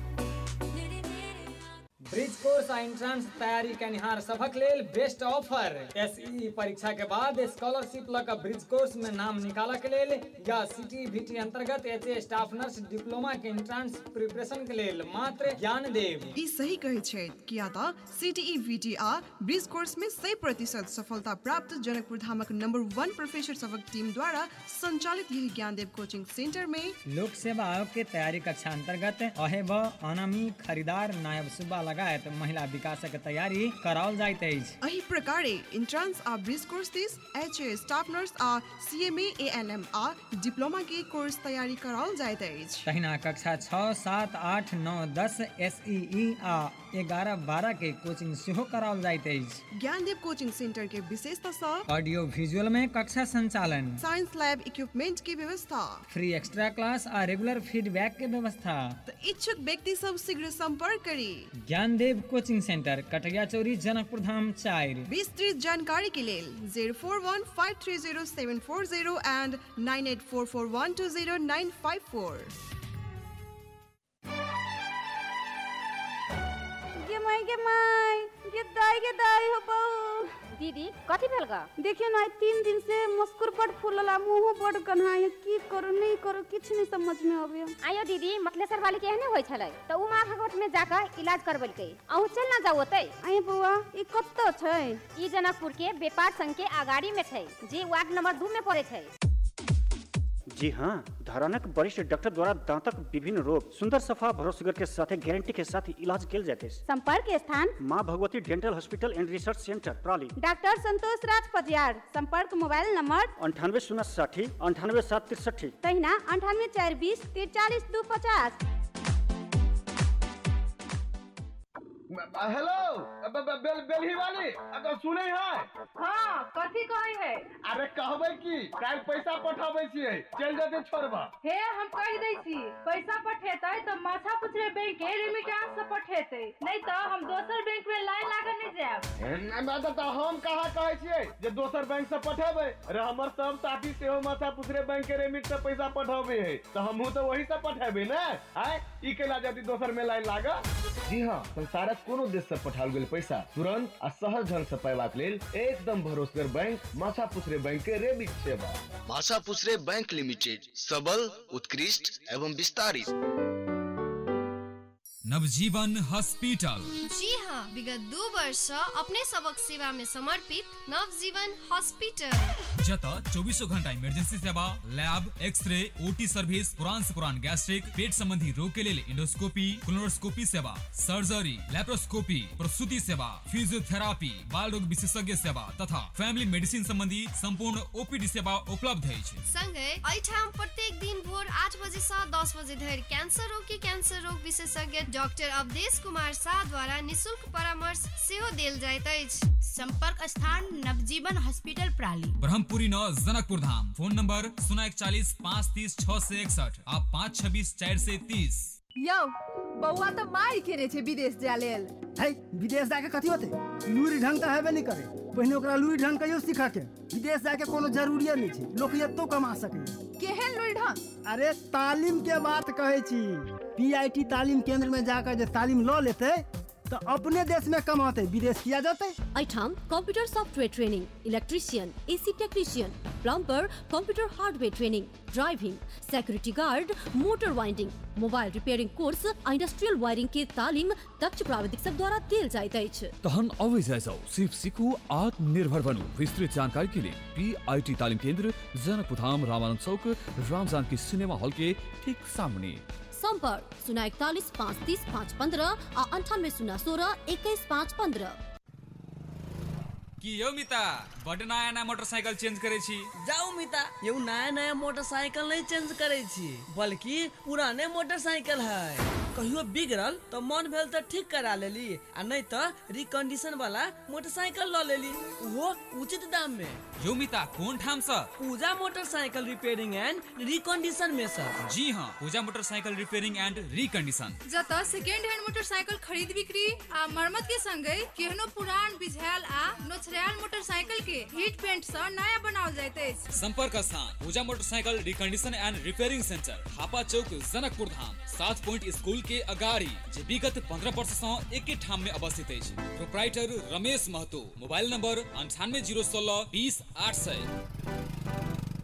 ब्रिज कोर्स आ एंट्रांस तैयारी कनिहार सभक लेल बेस्ट ऑफर एसई परीक्षा के बाद स्कॉलरशिप लऽ कऽ ब्रिज कोर्स में नाम निकालऽ के लेल या सिटी वीटी अंतर्गत एच स्टाफ नर्स डिप्लोमा के एंट्रांस प्रिपरेशन के लेल मात्र ज्ञान देव ई सही कहै छै किया तऽ सीटीई वीटी आ ब्रिज कोर्स में 100 प्रतिशत सफलता प्राप्त जनकपुर धामक नंबर वन प्रोफेसर सभक टीम द्वारा संचालित यही ज्ञानदेव कोचिंग सेंटर में लोक सेवा आयोग के तैयारी कक्षा अंतर्गत अहेब अनामी खरीदार नायब सुब्बा लगायत महिला विकासक तैयारी कराओल जाइत अछि एही प्रकारे इंट्रांस आ ब्रिज कोर्स दिस एच ए स्टाफ नर्स आ सीएमए एएनएम आ डिप्लोमा के कोर्स तैयारी कराओल जाइत अछि तहिना कक्षा छः सात आठ नौ दस एस आ ग्यारह बारह के कोचिंग सेहो कराओल जाइत अछि ज्ञानदेव कोचिंग सेंटर के विशेषता सब ऑडियो विजुअल में कक्षा संचालन साइंस लैब इक्विपमेंट की व्यवस्था फ्री एक्स्ट्रा क्लास आ रेगुलर फीडबैक के व्यवस्था तऽ इच्छुक व्यक्ति सब शीघ्र संपर्क करी ज्ञानदेव कोचिंग सेंटर कटरिया चौरी जनकपुर धाम चारि विस्तृत जानकारी के लेल zero four one five three zero seven four zero and nine eight four four one two zero nine five four गे माई गे माई गे दाई गे दाई हो बहू दीदी कथी भेल गा देखियो ना तीन दिन से मस्कुर बड़ फूलला मुंह बड़ कन्हाई की करू नहीं करू किछ नहीं समझ में आवे आयो दीदी मतलेसर वाली के एहने होय छलै त उ माँ भगवत में जाकर इलाज करबलकै अहू चल ना जाओ ओतै आए बउआ ई कत्तो छै ई जनकपुर के व्यापार संघ के अगाड़ी में छै जे वार्ड नंबर दू में पड़े छै जी हाँ धरानक वरिष्ठ डॉक्टर द्वारा दांतक विभिन्न रोग सुंदर सफा भरोसेगर के साथ गारंटी के साथ इलाज किया जाते हैं संपर्क स्थान माँ Bhagwati dental hospital and research centre प्राली डॉक्टर संतोष राज पजियार संपर्क मोबाइल नंबर अंठानवे शून्य साठी अंठानवे सात तिरसठी तहिना अंठानवे चार बीस तिरचालीस दू पचास हेलो ब- ब- बेल बेलही वाली अगर सुने है हाँ कथी कहे है अरे कहबै की काल पैसा पठाबै छियै चल जेतै छोड़बा हे हम कह दै छी पैसा पठेतै तो माथा पुछरे बैंक के रेमिटेंस से पठेतै नहीं तो हम दोसर बैंक में लाइन लागल नहीं जाएब मैं तऽ हम कहाँ कहै छियै जे दोसर बैंक से पठेबै अरे हमर सब साथी सेहो माथा पुछरे बैंक के रेमिट से पैसा पठाबै है तो हमहू तो वही से पठेबै ने आय ई केला जति दोसर में लाइन लागल जी हाँ संसारक कोनो देश से पठाओल गेल पैसा तुरंत आ सहज ढंग से पैबाक लेल एकदम भरोसेगर बैंक माथा पुछरे बैंक के रेमिट सेवा भाषा पुसरे बैंक लिमिटेड सबल उत्कृष्ट एवं विस्तारित नवजीवन हॉस्पिटल जी हाँ विगत दू वर्ष सँ अपने सबक सेवा में समर्पित नवजीवन हॉस्पिटल जत चौबीसों घंटा इमरजेंसी सेवा लैब एक्सरे ओटी सर्विस पुरान से पुरान गैस्ट्रिक पेट संबंधी रोग के लिए इंडोस्कोपी क्लोनोस्कोपी सेवा सर्जरी लेप्रोस्कोपी प्रसूति सेवा फिजियोथेरापी बाल रोग विशेषज्ञ सेवा तथा फैमिली मेडिसिन संबंधी संपूर्ण ओपीडी सेवा उपलब्ध अछि संगे एहिठाम प्रत्येक दिन भोर आठ बजे से दस बजे धरि कैंसर रोग के कैंसर रोग विशेषज्ञ डॉक्टर अवधेश कुमार शाह द्वारा निशुल्क परामर्श सेहो देल जाइत अछि संपर्क स्थान नवजीवन हॉस्पिटल प्राली ब्रह्मपुरी नौ जनकपुर धाम फोन नंबर शून्य इकचालीस पाँच तीस छह से इकसठ आ पाँच छब्बीस चार से तीस यौ बौआ तऽ मारि केने छै विदेश जाय लेल है विदेश जाके कथी होते लूरी ढंग तऽ हेबे नहीं करे पहिने ओकरा लूरी ढंग कहियो सीखा के विदेश जाके कोनो जरूरिये नहीं छै लोक एतो कमा सकै केहन लुरि ढंग अरे तालीम के बात कहै छी पीआईटी तालीम केंद्र में जाकर जे तालीम लऽ लेतै तो अपने देश में कमाते विदेश किया जाते ऐठाम computer software training electrician AC technician plumber computer hardware training driving security guard motor winding mobile repairing course आ इंडस्ट्रियल वायरिंग के तालीम दक्ष प्राविधिक सब द्वारा देल जाइत अछि तहन अवै जाइसौ सिर्फ सीखू आत्मनिर्भर बनू विस्तृत जानकारी के लिए पी आई टी तालीम केंद्र जनकपुर धाम रामानंद चौक राम जानकी सिनेमा हॉल के ठीक सामने संपर्क शून्य इकतालीस पाँच तीस पाँच पंद्रह आ अंठानवे शून्य सोलह इक्कीस पाँच पंद्रह की यौ मिता बड नया नया मोटरसाइकिल चेंज करे छी जाऊ मिता यौ नया नया मोटरसाइकिल नहीं चेंज करे छी बल्कि पुराने मोटरसाइकिल है कहियो बिगड़ल तो मन भेल तो ठीक करा लेली आ नहीं तो रिकंडीशन वाला मोटरसाइकिल ल लेली वो उचित दाम में यौ मिता कोन ठाम स Puja motorcycle repairing and recondition में सर जी हाँ Puja motorcycle repairing and recondition जत सेकेंड हैंड मोटरसाइकिल खरीद बिक्री आ मरम्मत के संगे केहनो पुरान बिझायल आ नोचरायल मोटरसाइकिल के हीट पेंट से नया बनावल जाइत अछि संपर्क स्थान Puja motorcycle recondition and repairing centre Hapa Chowk Janakpur Dham सात पॉइंट स्कूल के अगाड़ी जे विगत पंद्रह वर्ष से एके ठाम में अवस्थित अछि proprietor Ramesh Mahato mobile number अंठानवे जीरो सोलह बीस आठ सौ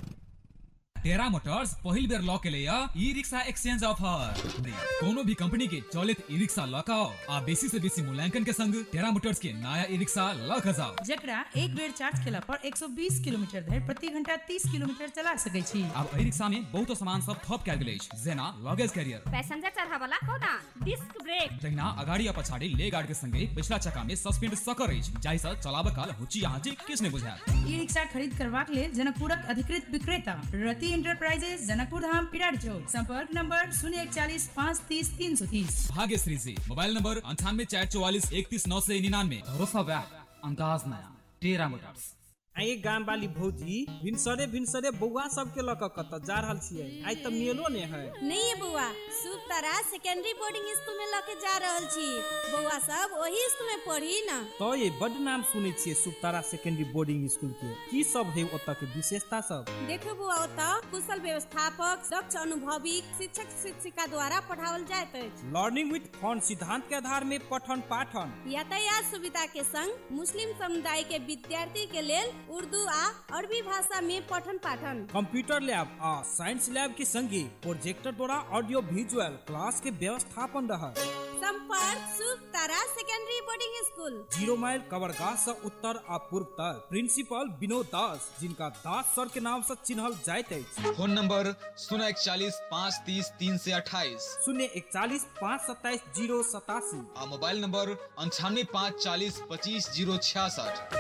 टेरा मोटर्स पहिल बेर लॉ के लिए ई रिक्शा एक्सचेंज ऑफर कोनो भी कंपनी के चलित ई रिक्शा लॉ का आ बेसी से बेसी मूल्यांकन के संग टेरा मोटर्स के नया ई रिक्शा लॉ के जाओ जकरा एक बेर चार्ज केला पर 120 किलोमीटर धरि प्रति घंटा 30 किलोमीटर चला सकै छी अब ई रिक्शा में बहुत सामान सब थप कैल गेल अछि जेना लगेज कैरियर पैसेंजर चढ़ावला कोना डिस्क ब्रेक तहिना अगाड़ी आ पछाड़ी ले गार्ड के संगे पिछला चक्का में सस्पेंड सकर अछि जाहि सँ चलाबे काल हुची आँची किछ नहि बुझायत ई रिक्शा खरीद करबाक लेल जनकपुरक अधिकृत विक्रेता रति इंटरप्राइजेज जनकपुर धाम पिरार चौक संपर्क नंबर शून्य इकचालीस पाँच तीस तीन सौ तीस भाग्यश्री जी मोबाइल नंबर अंठानवे चार चौवालीस इकतीस नौ से निन्यानवे भरोसा बैग अंदाज नया टेरा मोटर्स आइ गाम वाली भौजी भिनसरे भिनसरे बौआ सबके लऽ कऽ कतऽ जा रहल छियै आइ तऽ मेलो ने है नहीं बौआ शुभ तारा सेकेंडरी बोर्डिंग स्कूल में लके जा रहल छी बौआ सब ओही स्कूल में पढ़ी न तो ये बड नाम सुनै छियै सुतारा सेकेंडरी बोर्डिंग स्कूल के की सब है ओतऽ के विशेषता सब देखो बौआ ओतऽ कुशल व्यवस्थापक दक्ष अनुभवी शिक्षक शिक्षिका द्वारा पढ़ाओल जाइत अछि लर्निंग विथ फन सिद्धांत के आधार में पठन पाठन यातायात सुविधा के संग मुस्लिम समुदाय के विद्यार्थी के लेल उर्दू आ अरबी भाषा में पठन पाठन कंप्यूटर लैब आ साइंस लैब के संगे प्रोजेक्टर द्वारा ऑडियो विजुअल क्लास के व्यवस्थापन रहा संपर्क Shubh Tara secondary boarding school zero mile कवरगाह से उत्तर आ पूर्व तक प्रिंसिपल विनोद दास जिनका दास सर के नाम से चिन्हल जाइत अछि फोन नंबर शून्य इकचालीस पाँच तीस तीन से अट्ठाईस शून्य इकचालीस पाँच सत्ताईस जीरो सतासी आ मोबाइल नंबर अंठानवे पाँच चालीस पच्चीस जीरो छियासठ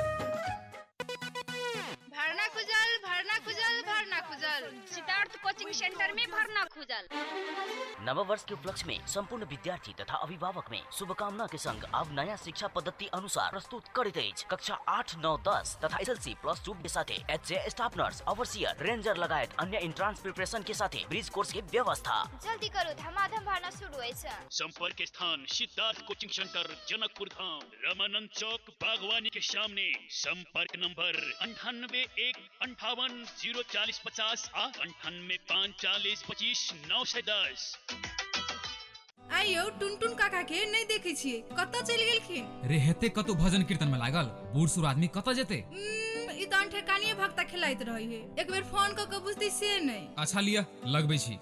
भरना खुजल भरना खुजल भरना खुजल सिद्धार्थ कोचिंग सेंटर में भरना खुजल नव वर्ष के उपलक्ष्य में संपूर्ण विद्यार्थी तथा अभिभावक में शुभकामना के संग अब नया शिक्षा पद्धति अनुसार प्रस्तुत करित अछि कक्षा आठ नौ दस तथा एसएलसी प्लस टू के साथे HA staff nurse overseer ranger लगायत अन्य इंट्रांस प्रिपरेशन के साथे ब्रिज कोर्स के व्यवस्था जल्दी करो धमाधम भरना शुरू अछि संपर्क स्थान सिद्धार्थ कोचिंग सेंटर जनकपुर धाम रामानंद चौक बागवानी के सामने संपर्क नंबर अंठानबे एक अंठावन जीरो चालीस पचास आ अंठानवे पाँच चालीस पच्चीस नौ सौ दस आइ यौ टुनटुन काका के नहीं देखे छियै कतऽ चलि गेलखिन रे हेते कतौ भजन कीर्तन में लागल बूढ़ सूढ़ आदमी कतऽ जेते उम्म, ई तऽ ठेकानिये भक्ता खेलाइत रही है एक बेर फोन कऽ के बुझती से नहीं अच्छा लिया लगबै छी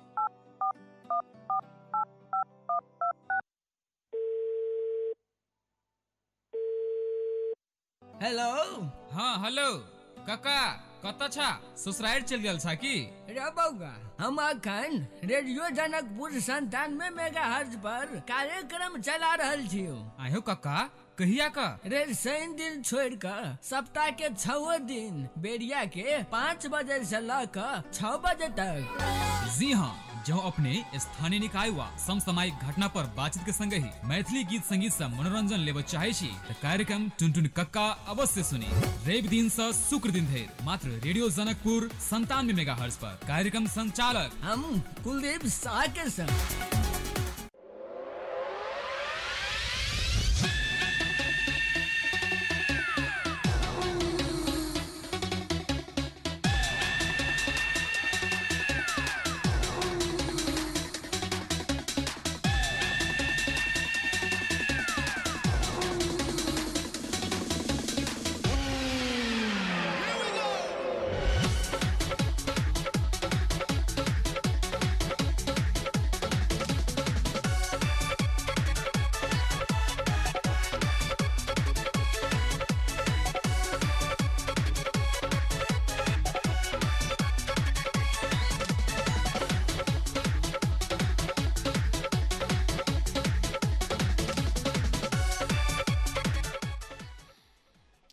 हेलो हाँ हेलो काका कतऽ छा ससुराल चल गेल छा की रे बौआ हम अखन रेडियो जनकपुर संतानवे मेगा हर्ज पर कार्यक्रम चला रहल छियो आयो काका कहिया का रे शनि दिन छोड़ कर सप्ताह के छओ दिन बेरिया के पाँच बजे से ल कर छह बजे तक जी हाँ जो अपने स्थानीय निकाय वा समसामयिक घटना पर बातचीत के संग ही मैथिली गीत संगीत से मनोरंजन लेब चाहे छी त कार्यक्रम टुनटुन कक्का अवश्य सुनी रवि दिन से शुक्र दिन धरि मात्र रेडियो जनकपुर संतानवे मेगा पर कार्यक्रम संचालक हम कुलदीप शाह के संग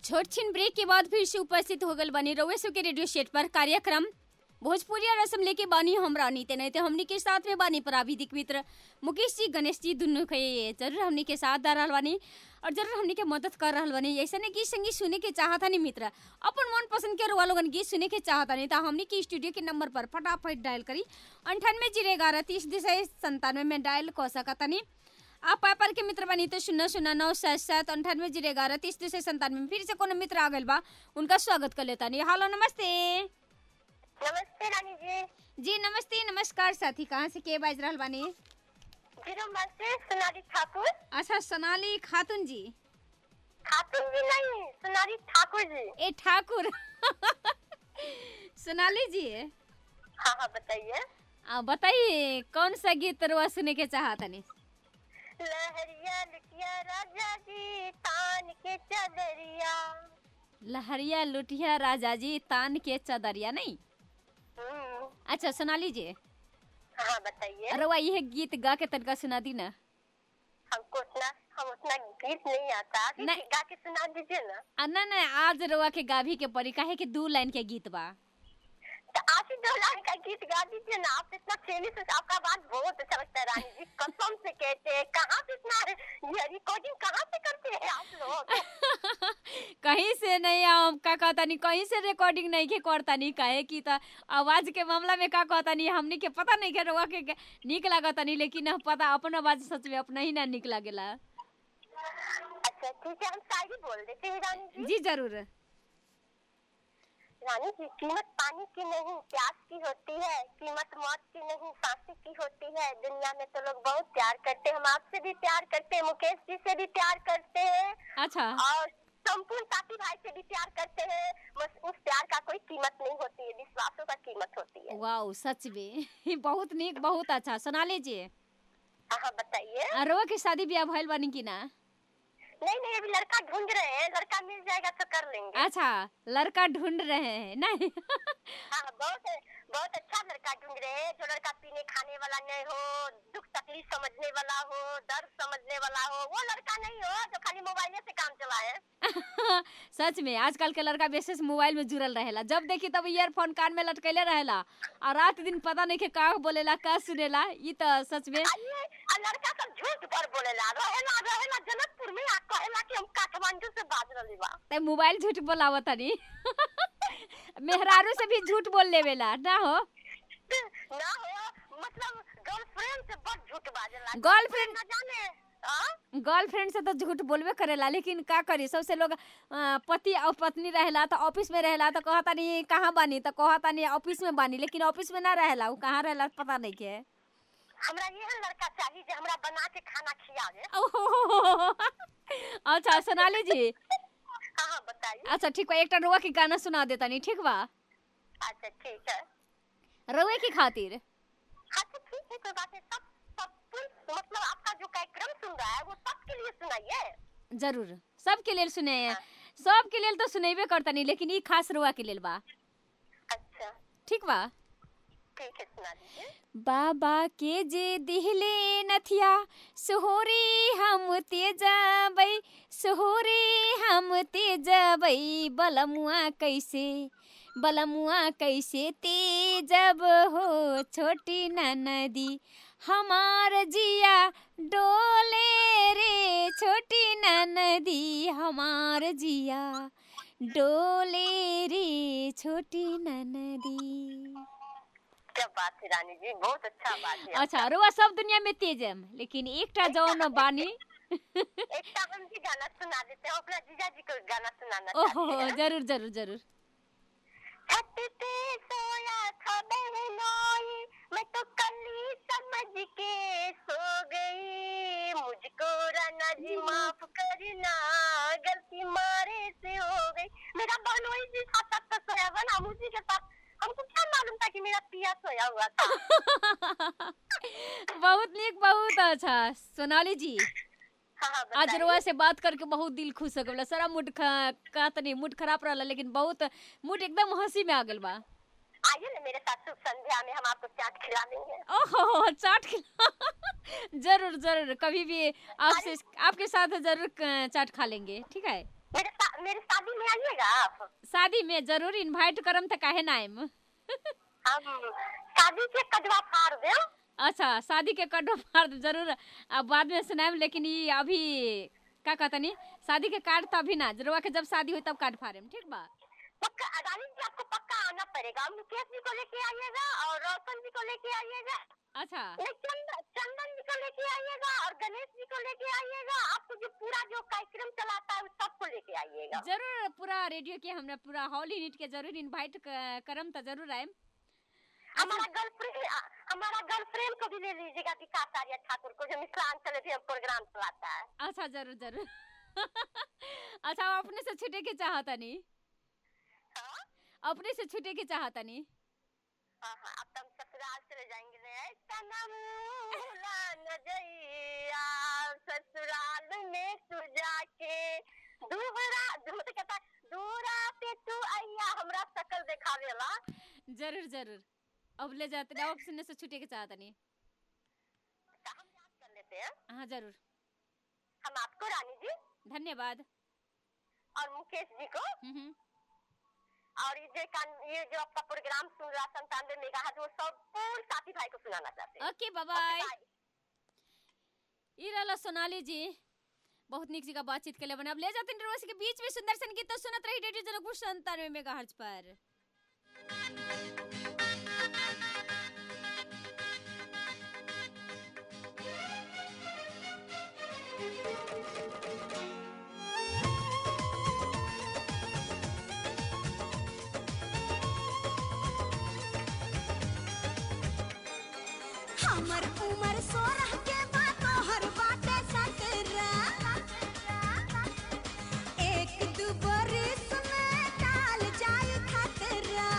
छोट छिन ब्रेक के बाद फिर से उपस्थित हो गल बनी रउए के रेडियो सेट पर कार्यक्रम भोजपुरिया रसम लेके बानी हमरा नीते नहीं ते हमनी के साथ में बानी प्राविधिक मित्र मुकेश जी गणेश जी दुनू के जरूर हमनी के साथ दे रहल बानी और जरूर हमनी के मदद कर रहल बानी ऐसे गीत संगीत सुने के चाहता नहीं मित्र अपन मन पसंद के रुआ लोगन गीत सुने के चाहता नहीं तो हमनी के स्टूडियो के नंबर पर फटाफट डायल करी अंठानवे जीरो ग्यारह तीस दिशा संतानवे में डायल कर सकता नहीं आप पापर के मित्र बनी तो शून्य शून्य नौ सात सात अंठानवे जीरो ग्यारह तीस दो सौ संतानवे में फिर से कोनो मित्र आ गए बा उनका स्वागत कर लेता नहीं हेलो नमस्ते नमस्ते रानी जी जी नमस्ते नमस्कार साथी कहाँ से के बाज रहल बानी जीरो से सोनाली ठाकुर अच्छा सोनाली खातून जी खातून जी नहीं सोनाली ठाकुर जी ए ठाकुर सोनाली जी हाँ हाँ बताइए आ बताइए कौन सा गीत रुआ सुने के चाहता नहीं लहरिया लुटिया राजा जी तान के चदरिया लहरिया लुटिया राजा जी तान के चदरिया नहीं अच्छा सोनाली जी हाँ बताइए अरे वाह यह गीत गा के तनका सुना दी ना हमको उतना हम उतना गीत नहीं आता आप ही गा के सुना दीजिए ना आ, ना ना आज रवा के गाभी के परी काहे कि दू लाइन के गीत बा तो आप ही दो लाइन का गीत गा दीजिए ना आप इतना फेमस है आपका बात बहुत अच्छा लगता है रानी जी कसम से कहते हैं कहाँ से इतना ये रिकॉर्डिंग कहाँ से करते हैं आप लोग कहीं से नहीं हम का कहता नहीं कहीं से रिकॉर्डिंग नहीं के करता नहीं कहे कि तो आवाज के मामला में का कहता नहीं हमनी के पता नहीं के रवा के निक लागता नहीं लेकिन हम पता अपन आवाज सच में अपना ही ना निक लागेला अच्छा ठीक है हम शायरी बोल देते हैं रानी जी जी जरूर रानी जी कीमत पानी की नहीं प्यास की होती है कीमत मौत की नहीं फांसी की होती है दुनिया में तो लोग बहुत प्यार करते हैं हम आपसे भी प्यार करते हैं मुकेश जी से भी प्यार करते हैं अच्छा और संपूर्ण साथी भाई से भी प्यार करते हैं बस उस प्यार का कोई कीमत नहीं होती है विश्वासों का कीमत होती है वाह सच में बहुत निक बहुत अच्छा सुना लीजिए हाँ बताइए अरवा की शादी ब्याह भइल बनी की ना नहीं नहीं अभी लड़का ढूंढ रहे हैं लड़का मिल जाएगा तो कर लेंगे अच्छा लड़का ढूंढ रहे हैं नहीं हाँ बहुत बहुत अच्छा लड़का ढूंढ रहे हैं जो लड़का पीने खाने वाला नहीं हो दुख तकलीफ समझने वाला हो दर्द समझने वाला हो वो लड़का नहीं हो जो खाली मोबाइल से काम चलाए सच में आजकल के लड़का विशेष मोबाइल में जुड़ल रहेला जब देखी तब ईयरफोन कान में लटकैले रहेला और रात दिन पता नहीं के का बोलेला का सुनेला ई तो सच में लड़का सब झूठ पर बोलेला रहेला रहेला जनकपुर में आ कहेला कि हम काठमांडू से बाज रहली बा ते मोबाइल झूठ बोलावत तनी मेहरारू से भी झूठ बोल लेवेला ना हो ना हो मतलब गर्लफ्रेंड से बहुत झूठ बाजेला गर्लफ्रेंड न जाने गर्लफ्रेंड से तो झूठ बोलबे करेला लेकिन का करी सबसे लोग पति और पत्नी रहेला तो ऑफिस में रहेला तो कहता नहीं कहाँ बानी तो कहता नहीं ऑफिस में बानी लेकिन ऑफिस में ना रहेला वो कहाँ रहेला पता नहीं के हमरा ये लड़का चाहिए जो हमरा बना के खाना खियावे अच्छा सोनाली जी हाँ हाँ बताइए अच्छा ठीक बा एक रुआ के गाना सुना देता नहीं ठीक बा अच्छा ठीक है रुए की खातिर अच्छा ठीक है कोई बात नहीं सब सब मतलब आपका जो कार्यक्रम सुन रहा है वो सबके लिए सुनाइए जरूर सबके लिए सुने हैं सबके लिए तो सुनेबे करता नहीं लेकिन ये खास रुआ के लिए बा अच्छा ठीक बा ठीक है सुना दीजिए बाबा के जे दिहले नथिया सोहरे हम ते जबै सोहरे हम ते जबै बलमुआ कैसे बलमुआ कैसे ते जब हो छोटी नदी हमार जिया डोले रे छोटी नदी हमार जिया डोले रे छोटी नदी क्या बात है रानी जी बहुत अच्छा बात है अच्छा रुआ सब दुनिया में तेज है लेकिन एकटा जौन बानी एकटा हम भी गाना सुना देते हैं अपना जीजा जी को गाना सुनाना ओहो जरूर जरूर जरूर छत पे सोया था बहनोई मैं तो कली समझ के सो गई मुझको राना जी माफ करना गलती मारे से हो गई मेरा बहनोई जी साथ साथ तो सोया हुआ ना मुझे के साथ हमको क्या मालूम था कि मेरा पिया सोया हुआ था बहुत नीक बहुत अच्छा सोनाली जी आज रुआ से बात करके बहुत दिल खुश हो गया सारा मूड का तनी मूड खराब रहा लेकिन बहुत मूड एकदम हंसी में आ गल बा आइए ना मेरे साथ शुभ संध्या में हम आपको चाट खिला देंगे ओहो चाट खिला जरूर जरूर कभी भी आपसे आपके साथ जरूर चाट खा लेंगे ठीक है मेरे सा, मेरे शादी में आइएगा आप शादी में जरूर इनवाइट करम त काहे ना आइम हम शादी के कदवा फाड़ देम अच्छा शादी के कटो मार दे, जरूर अब बाद में सुनाएम लेकिन ये अभी का कहतनी शादी के कार्ड तभी ना जरूर के जब शादी हुई तब कार्ड फाड़ेम ठीक बा पक्का अडानी जी आपको पक्का आना पड़ेगा मुकेश जी को लेके आइएगा और रोशन जी को लेके आइएगा अच्छा नहीं, चंदन चंदन जी को लेके आइएगा और गणेश जी को लेके आइएगा आपको जो पूरा जो कार्यक्रम चलाता है उस सबको लेके आइएगा जरूर पूरा रेडियो के हमरा पूरा हॉल यूनिट के जरूर इनवाइट करम त जरूर आइम हमारा गर्लफ्रेंड हमारा गर्लफ्रेंड को भी ले लीजिएगा विकास आर्य ठाकुर को जो मिथिलांचल भी प्रोग्राम चलाता है अच्छा जरूर जरूर अच्छा आप अपने से छूटे के चाहतनी अपने से छूटे के चाहतनी हाँ हाँ अब तो हम ससुराल चले जाएंगे रे सनम भुला न जइया ससुराल में तू जाके दूहरा दूर तो कहता है, दूरा पे तू आइया हमरा शकल देखावेला जरूर जरूर अब ले जाते अब अपने से छूटे के चाहतनी कर लेते हैं हाँ जरूर हम आपको रानी जी धन्यवाद और मुकेश जी को हम्म हम्म। और ये जो कान- ये जो आपका प्रोग्राम सुन रहा संतानवे मेगा वो सब पूर्ण साथी भाई को सुनाना चाहते हैं ओके बाय ई रहला सोनाली जी बहुत निक जगह बातचीत के लिए बने अब ले जाते हैं रोज के बीच में सुंदर संगीत तो सुनत रही रेडियो जनकपुर संतानवे मेगाहर्ट्ज पर हमर उमर सोलह के बाद तोहर बाटे सतरा एक दू बरिस में टाल जाई खतरा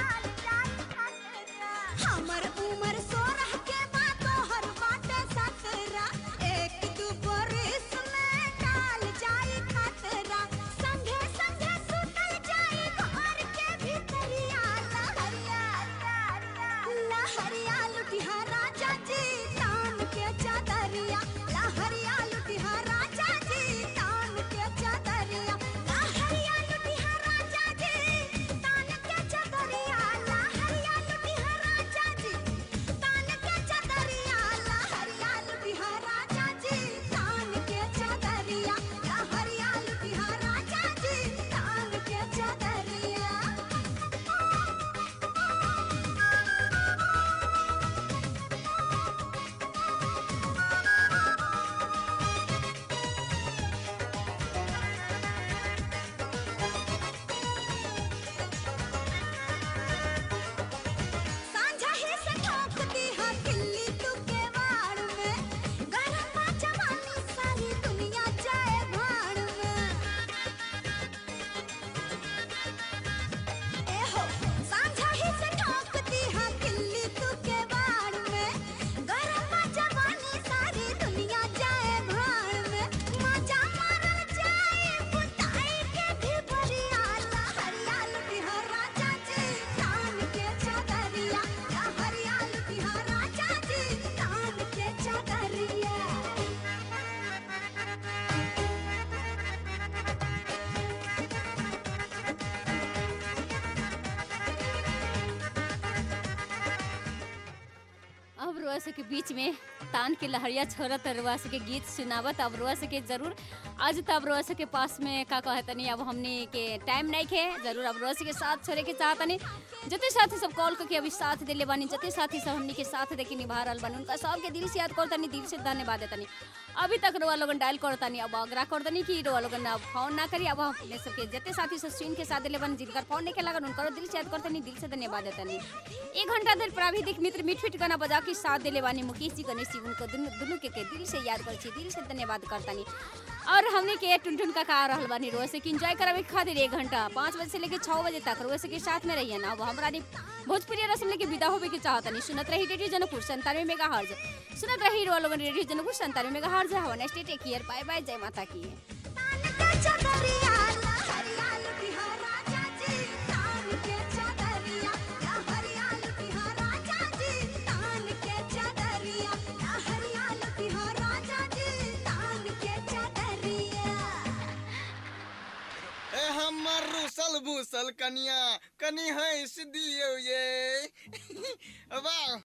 हमर उमर सोलह के बाद तोहर बाटे सतरा एक दू बरिस में टाल जाई खतरा संगे संगे सुतल जाई घर के भीतरिया लहरिया लहरिया लुटिहा राजा जी तान के चादरिया लहरिया लुटिहा राजा जी तान के चादरिया लहरिया लुटिहा राजा जी तान के चादरिया लहरिया लुटिहा राजा जी तान के चादरिया लहरिया लुटिहा राजा जी तान के चादरिया लहरिया लुटिहा राजा जी तान के चादरिया सांझा ही से ठोक दी हा किल्ली तू के वाड़ में गरम जवानी सारी दुनिया जाए भाड़ में ए हो सांझा ही से ठोक दी हा किल्ली तू के वाड़ में गरम जवानी सारी दुनिया जाए भाड़ में मजा मारल जाए बुताई के भी बरिया लहरिया लुटिहा राजा जी तान के चादरिया लहरिया लुटिहा राजा जी तान के चादरिया अब रोस के बीच में तान के लहरिया छोड़त रोस के गीत सुनावत अब रोस के जरूर आज तो अब रोस के पास में का कहतनी अब हमने के टाइम नहीं खे जरूर अब रोस के साथ छोड़े के चाहतनी जते साथी सब कॉल करके अभी साथ दिले बानी जते साथी सब हमनी के साथ देखे निभा रहल बानी उनका सबके दिल से याद करतनी दिल से धन्यवाद देतनी अभी तक रोआ लोगन डायल करतनी अब आग्रह करतनी कि रोआ लोगन अब फोन ना करी अब अपने सबके जते साथी सब स्क्रीन के साथ दिले बानी जिनकर फोन नहीं के लगन उनकर दिल से याद करतनी दिल से धन्यवाद देतनी एक घंटा देर प्राविधिक मित्र मिठ मिठ गाना बजा के साथ दिले बानी मुकेश जी गणेश जी उनको दुनु दुनु के, के दिल से याद कर छी दिल से धन्यवाद करतनी और हमने के टुनटुन का का रहल बानी रोज से कि एंजॉय करावे के खातिर एक घंटा पाँच बजे से लेके छः बजे तक रोज के साथ में रहिए ना अब हमरा नी भोजपुरी रसम लेके विदा होवे के चाहतनी सुनत रही रेडियो जनकपुर संतानवे मेगा हर्ज सुनत रही रोल रेडियो जनकपुर संतानवे मेगा हर्ज हवा next take care bye bye जय माता की चादरिया लहरिया लुटिहा राजा जी तान के चादरिया लहरिया लुटिहा राजा जी तान के चादरिया लहरिया लुटिहा राजा जी तान के चादरिया उथल भूसल कनिया कनी हंस दियो ये वाह